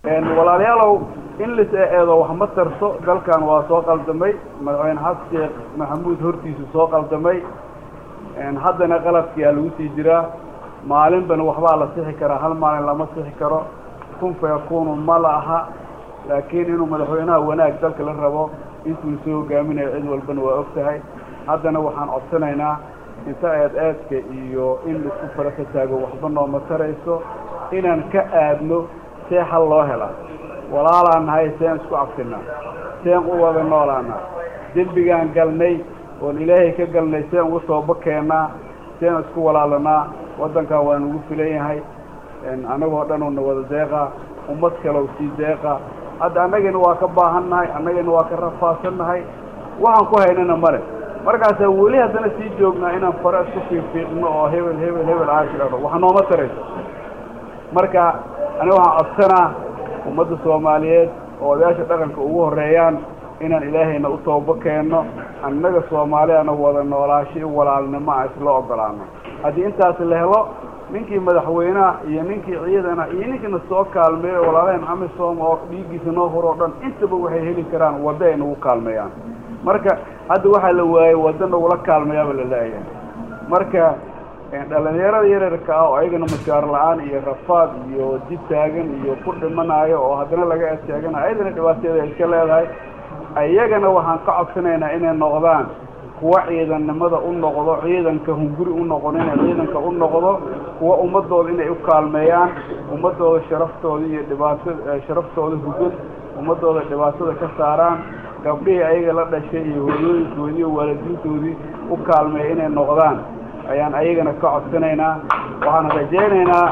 walaalayaalow in lis eedo wax ma tarto dalkan waa soo qaldamay madaxweyne xasan sheekh maxamuud hortiisu soo qaldamay haddana qaladkiyaa lagu sii jiraa maalinbana waxbaa la sixi karaa hal maalin lama sixi karo kun fa yakunu ma la aha laakiin inuu madaxweynaha wanaag dalka la rabo intuu soo hogaaminayo cid walbana waa og tahay haddana waxaan codsanaynaa inta eed eedka iyo in laisku fara ka taago waxba nooma tarayso inaan ka aadno see xal loo helaa walaalaan nahay seen isku cabsinaa seen u wada noolaanaa dembigaan galnay oon ilaahay ka galnay seen ugu tooba keennaa seen isku walaalanaa waddankan waa nugu filan yahay annagoo dhan una wada deeqa ummad kalow sii deeqa hadda annagina waa ka baahannahay annagina waa ka rafaadsannahay waxaan ku haynana male markaasaa weli haddana sii joognaa inaan fare isku fiifiiqno oo hebel hebel hebel aashidhano wax nooma tarayso marka aniga waxaan codsanaa ummadda soomaaliyeed oo odayaasha dhaqanka ugu horreeyaan inaan ilaahayna u toobo keenno annaga soomaaliyana wada noolaasho i walaalnimo a isla ogolaano haddii intaas la helo ninkii madaxweynaha iyo ninkii ciidana iyo ninkiina soo kaalmeeyo walaalaheen amisom oo dhiiggiisa noo hor oo dhan intaba waxay heli karaan waddo ay nagu kaalmeeyaan marka hadda waxaa la waayey waddo nagula kaalmeeyaaba la laayahay marka dhalinyarada yaryarka ah oo ayagana mashaar la-aan iyo rafaad iyo dib taagan iyo ku dhimanaayo oo haddana laga eteeganayo ayadana dhibaateeda ay iska leedahay ayagana waxaan ka codsanaynaa inay noqdaan kuwa ciidannimada u noqdo ciidanka hunguri u noqon inay ciidanka u noqdo kuwa ummadooda inay u kaalmeeyaan ummadooda sharaftooda iyo dhibaatada sharaftooda hugad ummadooda dhibaatada ka saaraan gabdhihii ayaga la dhashay iyo hooyooyinkoodii iyo waalidiintoodii u kaalmeeya inay noqdaan ayaan ayagana ka codsanaynaa waxaan rajaynaynaa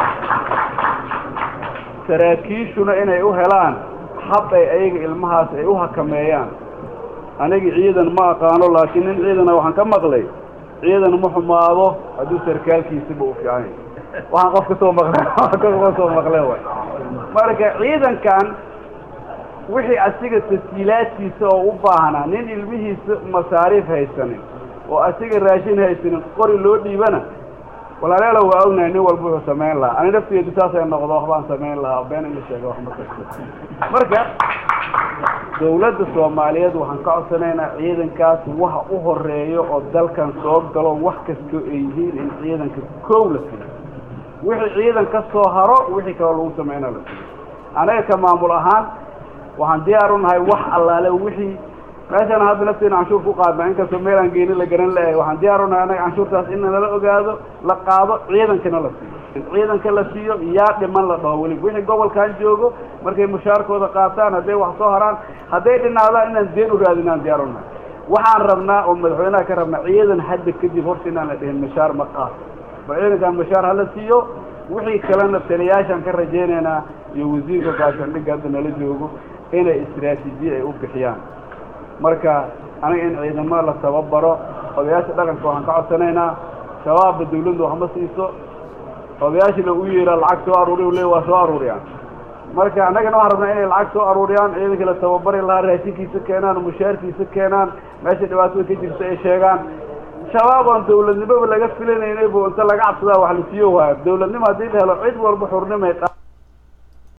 saraakiishuna inay u helaan hab ay ayaga ilmahaas ay u hakameeyaan anigi ciidan ma aqaano laakiin nin ciidana waxaan ka maqlay ciidan ma xumaado hadduu sarkaalkiisaba u fiican yahy waxaan qof kasoo maqle ka soo maqle way marka ciidankan wixii asiga tasjiilaadkiisa oo u baahnaa nin ilmihiisa masaariif haysanin oo asiga raashin haysanin qori loo dhiibana walaalayaala waa ognahay nin walba wuxuu samayn lahaa ani nafteedu saasay noqdo waxbaan samayn lahaa been in la sheega wax ma karto marka dawladda soomaaliyeed waxaan ka codsanaynaa ciidankaas waxa u horeeyo oo dalkan soo galo wax kastoo ay yihiin in ciidanka koow la siiyo wixii ciidan ka soo haro wixii kaloo lagu sameynaa la siiyo anaga ka maamul ahaan waxaan diyaar u nahay wax allaale wixii meeshaan hadda nafteena canshuur ku qaadna inkastoo meel aan geeni la garan leeyahay waxaan diyaar u nahay anaga canshuurtaas in nala ogaado la qaado ciidankana la siiyo ciidanka la siiyo yaa dhiman la dhaho weliba wixii gobolkan joogo markay mushaarkooda qaataan hadday wax soo haraan hadday dhinaadaan inaan deen u raadinaan diyaar u nahay waxaan rabnaa oo madaxweynaha ka rabnaa ciidan hadda kadib horta inaan la dhihin mashaar ma qaato ba ciidankan mashaar hala siiyo wixii kalena taliyaashaan ka rajaynaynaa iyo wasiirka gaashaandhigga hadda nala joogo inay istraatiijiye ay u bixiyaan marka aniga in ciidamo la tababaro odayaasha dhaqanka waxaan ka codsanaynaa shabaabba dawladda wax ma siiso odayaashina u yeeraa lacag soo aruuriy le waa soo aruuriyaan marka annagana waxaan rabnaa inay lacag soo aruuriyaan ciidanka la tababari lahaa raashinkiisa keenaan mushaarkiisa keenaan meesha dhibaatada ka jirta ay sheegaan shabaab oon dawladnimoba laga filanaynaybu inta laga cabsadaa wax la siiyo waayo dawladnimo haddii la helo cid walba xurnimay